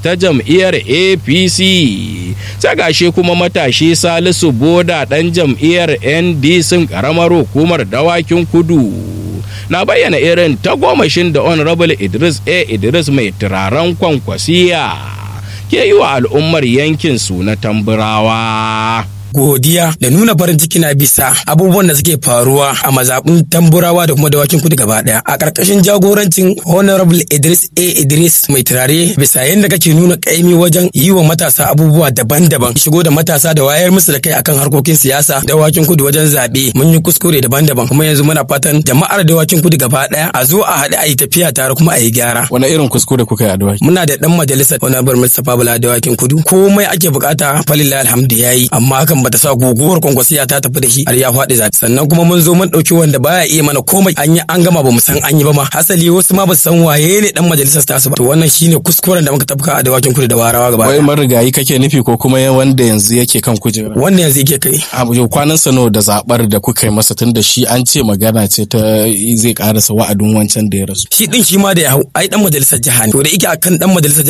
ta jam'iyyar apc sai gashe kuma matashi salisu boda ɗan jam'iyyar ndc ƙaramar hukumar dawakin kudu na bayyana irin tagomashin da honorable idris a idris mai turaren kwankwasiya ke yi wa al'ummar yankin su na tamburawa godiya da nuna farin ciki na bisa abubuwan da suke faruwa a mazaɓin tamburawa da kuma dawakin kudu gaba ɗaya a ƙarƙashin jagorancin honorable idris a idris mai turare bisa yadda kake nuna ƙaimi wajen yi wa matasa abubuwa daban-daban shigo da matasa da wayar musu da kai akan harkokin siyasa dawakin kudu wajen zaɓe mun yi kuskure daban-daban kuma yanzu muna fatan jama'ar dawakin kudu gaba ɗaya a zo a haɗu a yi tafiya tare kuma a yi gyara wani irin kuskure kuka yi a dawaki muna da ɗan majalisar honorable mustapha bala dawakin kudu komai ake bukata falillah alhamdu yayi amma hakan bata sa guguwar kwankwasiya ta tafi da shi har ya faɗi zaɓe sannan kuma mun zo mun ɗauki wanda baya iya mana komai an yi an gama ba mu san an yi ba ma hasali wasu ma ba su san waye ne dan majalisar tasu ba to wannan shine kuskuren da muka tafka a dawakin kudu da warawa gaba wai marigayi kake nufi ko kuma wanda yanzu yake kan kujera wanda yanzu yake kai abu yau kwanan sano da zabar da kuka yi masa tun da shi an ce magana ce ta zai karasa wa'adin wancan da ya rasu shi din shi ma da ya hau ai dan majalisar jiha ne to da yake akan dan majalisar